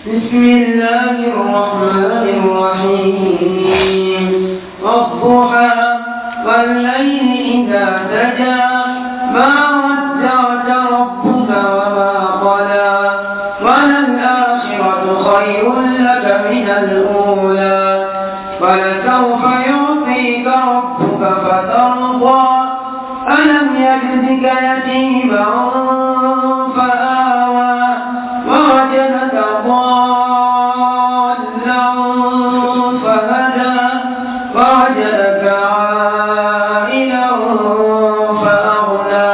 بسم الله الرحمن الرحيم والضحى والليل إذا سجى ما ودعك ربك وما قلى وللآخرة خير لك من الأولى ولسوف يعطيك ربك فترضى ألم يجدك يتيما فآوى ووجدك ضالا فهدى ووجدك عائلا فأغنى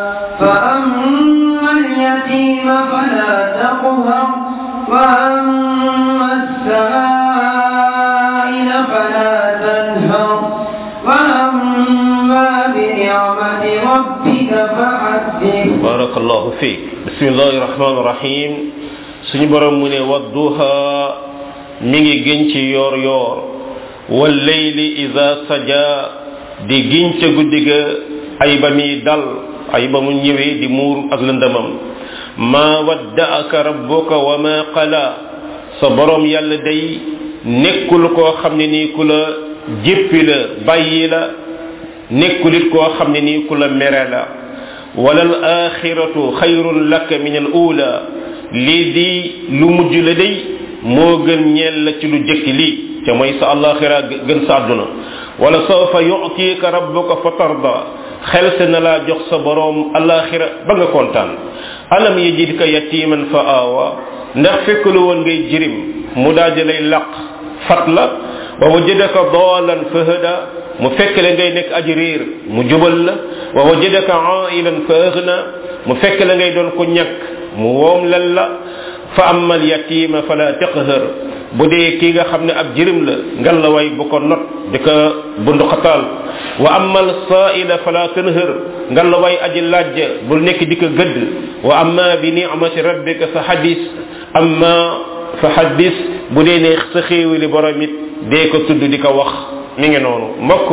فأما اليتيم فلا تقهر وأما السائل فلا تنهر وأما بنعمة ربك فحدث barakallahu fiik bismillahi rahmaani rahim suñu borom mu ne wadduha mi ngi gën ci yoor yoor wal layli ida saja di giñ ca guddi ga ay ba muy dal ay ba mu ñëwee di muur ak lëndamam ma waddaaka rabbuka wa ma qala sa borom yàlla day nekkul koo xam ne nii ku la jéppi la bàyyi la nekkulit koo xam ne nii ku la mere la wala al axiratu xayrun laka min al ula lii di lu mujj la day moo gën ñeel la ci lu jëkk lii te mooy sa alaxira gën sa àdduna wala sawfa yu'tika rabbuka fa tarda xel se na laa jox sa boroom alaxira ba nga kontaan alam yajidka yatiman fa aawa ndax fekk lu woon ngay jirim mu daal lay laq fat la wa wajadaka daalan fa hada mu fekk la ngay nekk aji réer mu jubal la wa wajadaka ailan fa aghna mu fekk la ngay doon ko ñàkk mu woom lal la fa amma al yatima fala taqhar bu dee kii nga xam ne ab jirim la ngal la way bu ko not di ko bunduxataal wa amma al sa'ila fala tanhar ngal la way aji laaj bul nekk di ko gëdd wa amma bi ni'mati rabbika fa hadis amma fa hadis bu dee ne sa xéewali borom it dee ko tudd di ko wax mi ngi noonu mbokk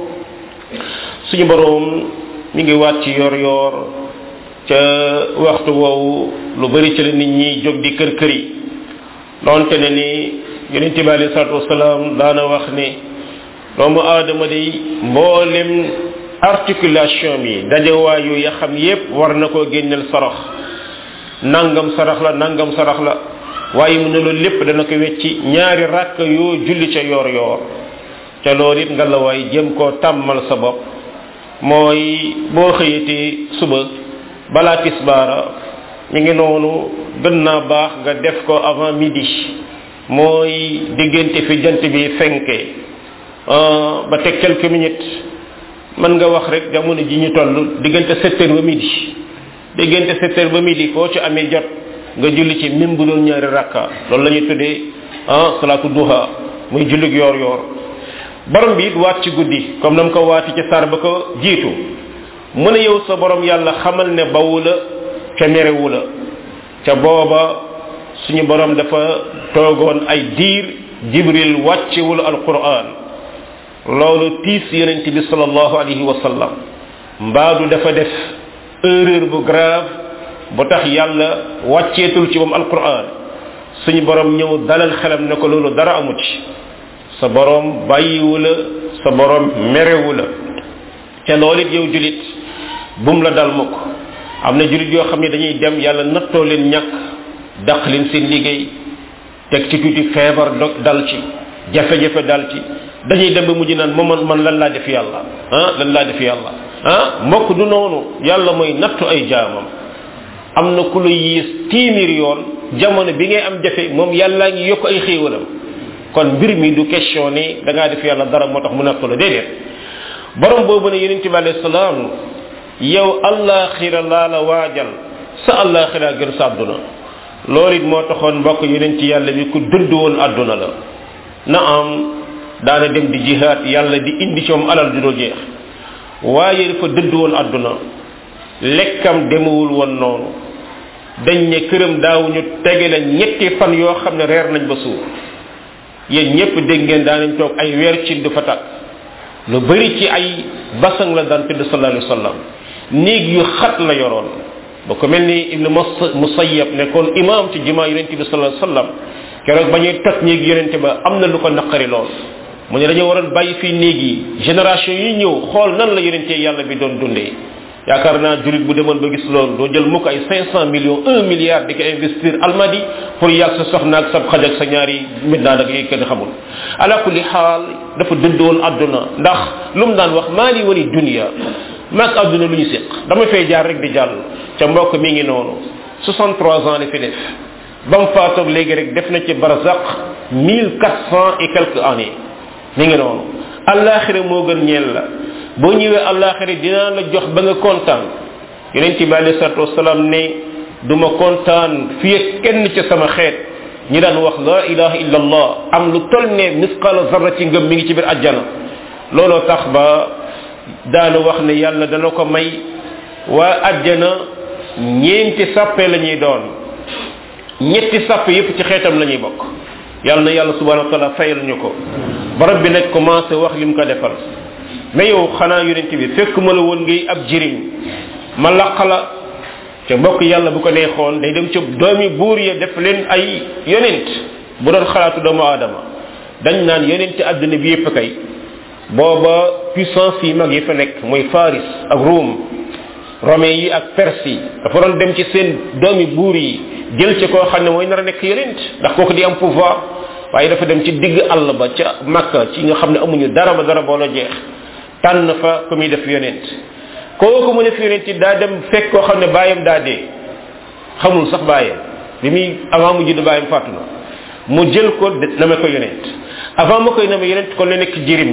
suñu boroom mi ngi waat ci yor yor ca waxtu woowu lu bari ci la nit ñi jóg di kër kër yi donte ne ni yonente bi alei salatu wasalaam daana wax ne doomu aadama day mboolem articulation bi dajewaayu ya xam yépp war na koo génneel sarax nangam sarax la nangam sarax la waaye mu ne loolu lépp dana ko wecci ñaari ràkk yoo julli ca yoor yoor ca loolu it nga la waay jëm koo tàmmal sa bopp mooy boo xëyatee suba balaa tisbaara mi ngi noonu gën naa baax nga def ko avant midi mooy diggante fi jant bi fenke ba teg quelques minutes mën nga wax rek jamono ji ñu toll diggante sept heures ba midi diggante sept heures ba midi foo ci amee jot nga julli ci même bu doon ñaari rakka loolu la ñuy tuddee ah salaatu duha muy jullig yoor yoor borom bi it waat ci guddi comme nam ko waati ca sar ba ko jiitu mu ne yow sa borom yàlla xamal ne bawu la ca merewu la ca booba suñu borom dafa toogoon ay diir jibril wàccewul alquran loolu tiis yonent bi sallallahu alayhi wa sallam mbaadu dafa def erreur bu grave bu tax yàlla wàcceetul ci moom alquran suñu borom ñëw dalal xelam ne ko loolu dara amu ci sa borom bàyyiwu la sa borom merewu la te loolu it yow julit bum la dal mukk am na julit yoo xam ne dañuy dem yàlla nattoo leen ñàkk daq leen seen liggéey teg ci tuuti feebar dog dal ci jafe-jafe dal ci dañuy dem ba mujj naan moom man lan laa def yàlla ah lan laa def yàlla ah mbokk du noonu yàlla mooy nattu ay jaamam am na ku la yiis téeméer yoon jamono bi ngay am jafe moom yàllaa ngi yokk ay xéewalam kon mbir mi du question ni da ngaa def yàlla dara moo tax mu nattu la déedéet borom boobu ne yonent bi alayhi salaam yow allaxira laa la waajal sa allaxira gën sa àdduna loolu it moo taxoon mbokk yonent yàlla bi ku dëdd woon àdduna la na am daana dem di jihaat yàlla di indi ci moom alal du doo jeex waaye dafa dëdd woon àdduna lekkam demewul woon noonu dañ ne këram daawuñu tege la ñetti fan yoo xam ne reer nañ ba suur yéen ñëpp dégg ngeen daanañ toog ay weer ci du fa tàkk lu bari ci ay basang la daan tëdd sallallahu alayhi wasallam néeg yu xat la yoroon ba ko mel ni ibnu musayyab nekkoon imam ci jumaa yonente bi sallallahu alayhi wasallam keroog ba ñuy toj néeg yonente ba am na lu ko naqari lool mu ne dañoo waroon bàyyi fii néeg yi génération yi ñëw xool nan la yonente yàlla bi doon dundee yaakaar naa julit bu demoon ba gis loolu doo jël mukk ay 500 millions 1 milliard di ko investir almadi pour yàgg sa soxna ak sa xaj ak sa ñaari midnaan ak kenn xamul ala kulli xaal dafa dëddoon àdduna ndax lu mu daan wax maa li wali dunia maag àdduna lu ñu séq dama fay jaar rek di jàll ca mbokk mi ngi noonu 63 ans la fi def ba mu faatoog léegi rek def na ci barzaq 1400 et quelques années mi ngi noonu alaxira moo gën ñeel la boo ñëwee alaxira dinaa la jox ba nga kontaan yonent bi alei salatu wasalaam ne du ma kontaan fii ak kenn ca sama xeet ñi daan wax la ilaha illa allah am lu tol ne misqala zarra ci ngëm mi ngi ci biir ajjana looloo tax ba daanu wax ne yàlla dana ko may waa ajjana ñeenti sàppe la ñuy doon ñetti sàppe yépp ci xeetam la ñuy bokk yàlla na yàlla subhanahu wa taala fayal ñu ko barab bi nag commencé wax lim ko defal mais yow xanaa yonent bi fekk ma la woon ngay ab jiriñ ma laq la te mbokk yàlla bu ko neexoon day dem ca doomi buur ya def leen ay yonent bu doon xalaatu doomu aadama dañ naan yonent àdduna bi yépp kay booba puissance yi mag yi fa nekk mooy faris ak ruum romain yi ak perse yi dafa doon dem ci seen doomi buur yi jël ci koo xam ne mooy nar a nekk yonent ndax kooku di am pouvoir waaye dafa dem ci digg àll ba ca makka ci nga xam ne amuñu dara ba dara boole jeex tànn fa ku muy def yonent kooku mu def yonent daa dem fekk koo xam ne bàyyam daa dee xamul sax bàyyam bi muy avant mu judd bàyyam fàttu na mu jël ko name ko yonent avant ma koy name yonent kon la nekk jirim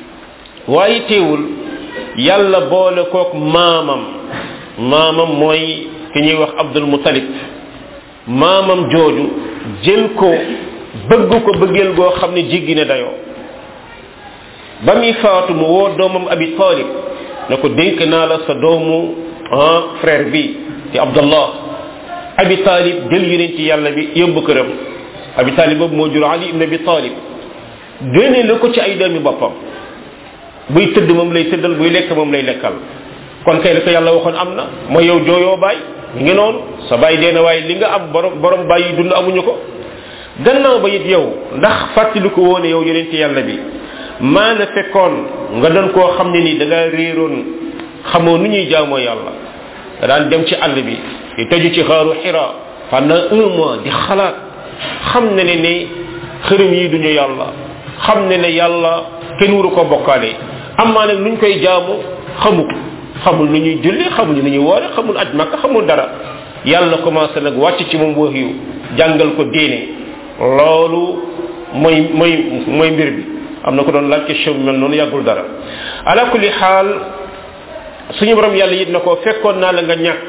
waaye teewul yàlla boole kook maamam maamam mooy ki ñuy wax abdul mutalib maamam jooju jël ko bëgg ko bëggeel goo xam ne jéggi na dayoo ba muy faatu mu woo doomam abi talib ne ko dénk naa la sa doomu ah frère bi di abdallah abi talib jël yonent ci yàlla bi yóbbu këram abi talib boobu moo jur ali ibn abi talib génne la ko ci ay doomi boppam buy tëdd moom lay tëddal buy lekk moom lay lekkal kon kay la ko yàlla waxoon am na mooy yow jooyoo baay mi ngi noonu sa baay dee na waaye li nga am borom borom baay yi dund amuñu ko gannaaw ba it yow ndax fàttali ko woone yow yonent yàlla bi maa la fekkoon nga doon koo xam ne ni da ngaa réeroon xamoo nu ñuy jaamoo yàlla nga daan dem ci àll bi di tëju ci xaaru xira pendant un mois di xalaat xam ne ne ne xërëm yi duñu yàlla xam ne ne yàlla kenn wuru ko bokkaale amaa nag nuñ koy jaamu xamu ko xamul nu ñuy julli xamul nu ñuy woore xamul aj makka xamul dara yàlla commencé nag wàcc ci moom wax yu jàngal ko diine loolu mooy mooy mooy mbir bi am na ko doon laaj question bi mel noonu yàggul dara ala kulli xaal suñu borom yàlla it na ko fekkoon naa la nga ñàkk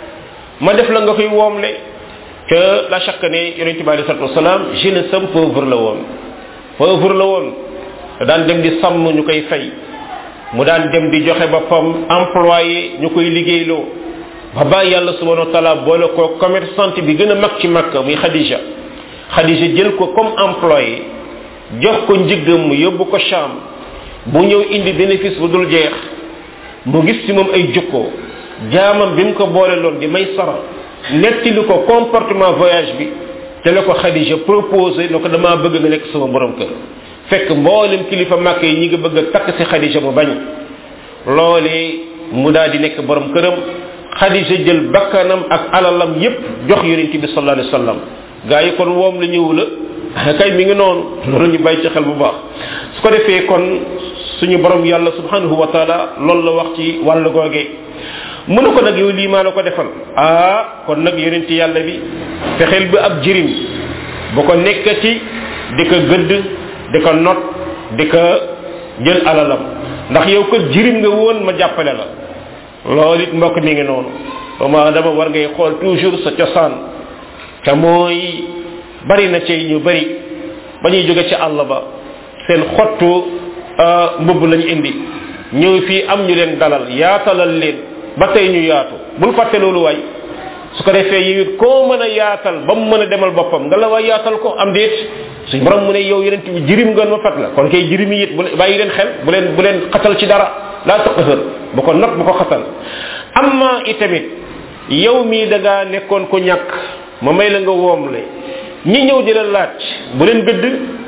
ma def la nga koy woomle que la chaque ne yonente bi alei salatu wasalaam jeune sam pauvre la woon pauvre la woon daan dem di sàmm ñu koy fay mu daan dem di joxe boppam employé ñu koy liggéeyloo ba bàyyi yàlla subhanahu wa taala boole ko commerçante bi gën a mag ci makka muy khadija khadija jël ko comme employé jox ko njëggam mu yóbbu ko cham bu ñëw indi bénéfice bu dul jeex mu gis ci moom ay jukko jaamam bi mu ko boole loon di may sara nettili ko comportement voyage bi te la ko khadija proposé ne ko damaa bëgg nga nekk sama borom kër fekk mboolem kilifa màkk yi ñi nga bëgg a takk si xadija mu bañ loolee mu daal di nekk borom këram xadija jël bakkanam ak alalam yépp jox yonent bi sallallahu alayhi wasallam gaa yi kon woom la ñëw la kay mi ngi noonu loolu ñu bàyyi ci xel bu baax su ko defee kon suñu borom yàlla subhanahu wa taala loolu la wax ci wàllu googee mu ne ko nag yow lii maa la ko defal ah kon nag yonent yàlla bi fexeel bi ab jirim bu ko nekkati di ko gëdd di ko not di ko jël alalam ndax yow ko jirim nga woon ma jàppale la loolu it mbokk mi ngi noonu doomu adama war ngay xool toujours sa cosaan te mooy bari na ci ñu bari ba ñuy jóge ci àll ba seen xottu mbubb lañu indi ñëw fii am ñu leen dalal yaatalal leen ba tey ñu yaatu bul fàtte loolu waay su ko defee yow it koo mën a yaatal ba mu mën a demal boppam nga la waay yaatal ko am déet suñ borom mu ne yow yeneen bi jirim ngoon ma fat la kon kay jirim yi it bu bàyyi leen xel bu leen bu leen xatal ci dara laa taqhër bu ko not bu ko xatal amma itamit yow mii da ngaa nekkoon ko ñàkk ma may la nga woomle ñi ñëw di la laaj bu leen gëdd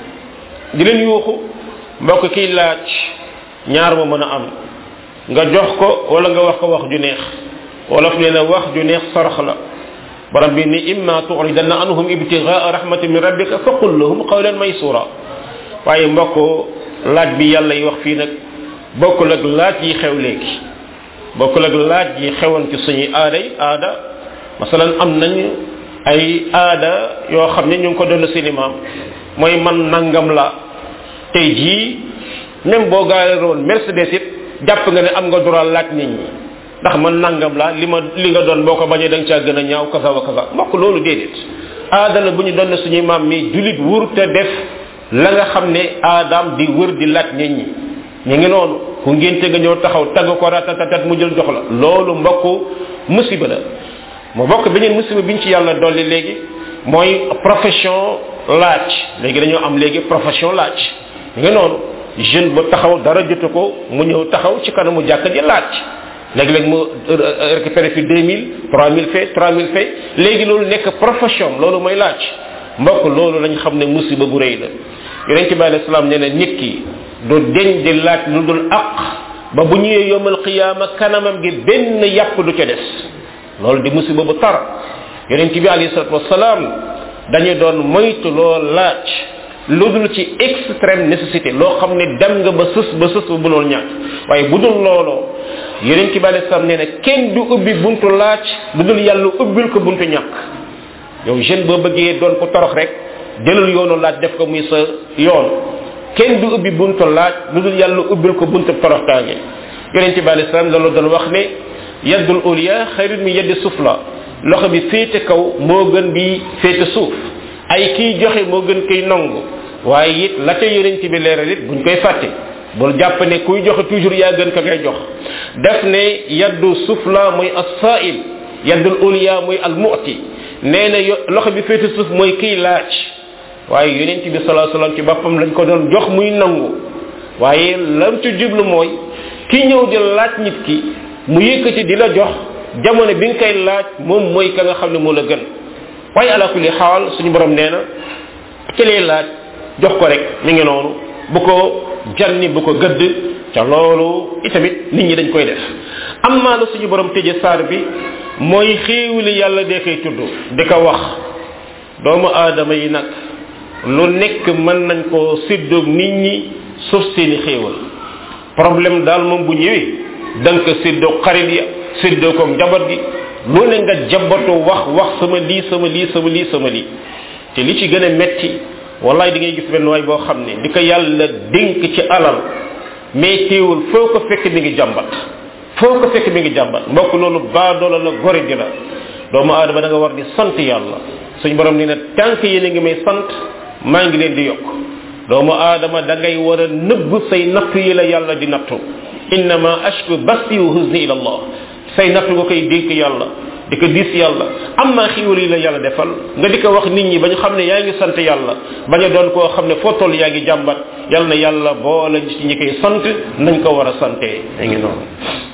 di leen yuuxu mbokk kiy laaj ñaar ma mën a am nga jox ko wala nga wax ko wax ju neex wolof nee na wax ju neex sarax la borom bi ni imma tu'ridanna anhum ibtighaa rahmatin min rabbika faqul lahum qawlan maysura waaye mbokk laaj bi yàlla yi wax fii nag bokkul ak laaj yi xew léegi bokkul ak laaj yi xewoon ci suñuy aaday aada masalan am nañ ay aada yoo xam ne ñu ngi ko doon seen maam mooy man nangam la tey jii même boo gaaroon mercedes it jàpp nga ne am nga droit laaj nit ñi ndax man nangam la li ma li nga doon boo ko bañee da nga caa gën a ñaaw kasa wa kasa mbokk loolu déedéet aada la bu ñu doon suñuy maam mi julit wur te def la nga xam ne aadaam di wër di laaj nit ñi ñu ngi noonu ku ngénte nga ñëw taxaw tagg ko ratatatat mu jël jox la loolu mbokk musiba la mu bokk beneen musiba biñ ci yàlla dolli léegi mooy profession laaj léegi dañoo am léegi profession laaj ñu ngi noonu jeune bu taxaw dara jotu ko mu ñëw taxaw ci kanamu jàkk ji laaj léegi-léegi mu récupéré fi 2000 3000 fait 3000 fait léegi loolu nekk profession loolu mooy laaj mbokk loolu lañ xam ne musiba bu rëy la yonente bi alayhi salaam nee na nit ki du deñ di laaj lu dul aq ba bu ñëwee yomal qiyaama kanamam gi benn yàpp du ca des loolu di musiba bu tar yonente bi alayhi salatu wasalaam dañu doon moytu loo laaj lu dul ci extrême nécessité loo xam ne dem nga ba sës ba sës ba mënul ñàkk waaye bu dul looloo yonente bi alayhi salaam nee na kenn du ubbi buntu laaj lu dul yàlla ubbil ko buntu ñàkk yow jeune boo bëggee doon ko torox rek jëlal yoonu laaj def ko muy sa yoon kenn du ubbi buntu laaj lu dul yàlla ubbil ko buntu toroxtaange yonent bi alei salaam loolu doon wax ne yaddul ulia xayrun min yaddi sufla loxo bi féete kaw moo gën bi féete suuf ay kiy joxe moo gën kiy nangu waaye it la ca yonent bi leeral it buñ koy fàtte bul jàpp ne kuy joxe toujours yaa gën ka ngay jox def ne yaddu sufla muy as-sa'il yaddul ulia muy al-mu'ti nee na loxo bi féete suuf mooy kiy laaj waaye yonent bi salaa salaam ci boppam lañ ko doon jox muy nangu waaye lam ci jublu mooy ki ñëw di laaj nit ki mu yëkkati di la jox jamono bi nga koy laaj moom mooy ka nga xam ne moo la gën waaye ala kulli xaal suñu borom nee na ki lay laaj jox ko rek mi ngi noonu bu ko janni bu ko gëdd ca loolu itamit nit ñi dañ koy def am maa la suñu borom tëje saar bi mooy xéewali yàlla dee koy tudd di ko wax doomu aadama yi nag lu nekk mën nañ koo séddoog nit ñi suuf seeni xéewal problème daal moom bu ñëwee da nga ko séddoog xarit ya séddoo ko njaboot gi lu ne nga jabatu wax wax sama lii sama lii sama lii sama lii te li ci gën a metti wallaay di ngay gis benn waay boo xam ne di ko yàlla dénk ci alal mais teewul foo ko fekk mi ngi jàmbat foo ko fekk mi ngi jàmbat mbokk loolu baadoola la gore di la doomu aadama da nga war di sant yàlla suñ borom nee na tànk yéen a ngi may sant maa ngi leen di yokk doomu aadama da ngay war a nëbb say natt yi la yàlla di nattu innama ashku basti wa huzni ila allah say natt nga koy dénk yàlla di ko diis yàlla am naa xiiwal yi la yàlla defal nga di ko wax nit ñi ba ñu xam ne yaa ngi sant yàlla bañ a doon koo xam ne foo toll yaa ngi jàmbat yàlla na yàlla boole ci ñi koy sant nañ ko war a santee yaa ngi noonu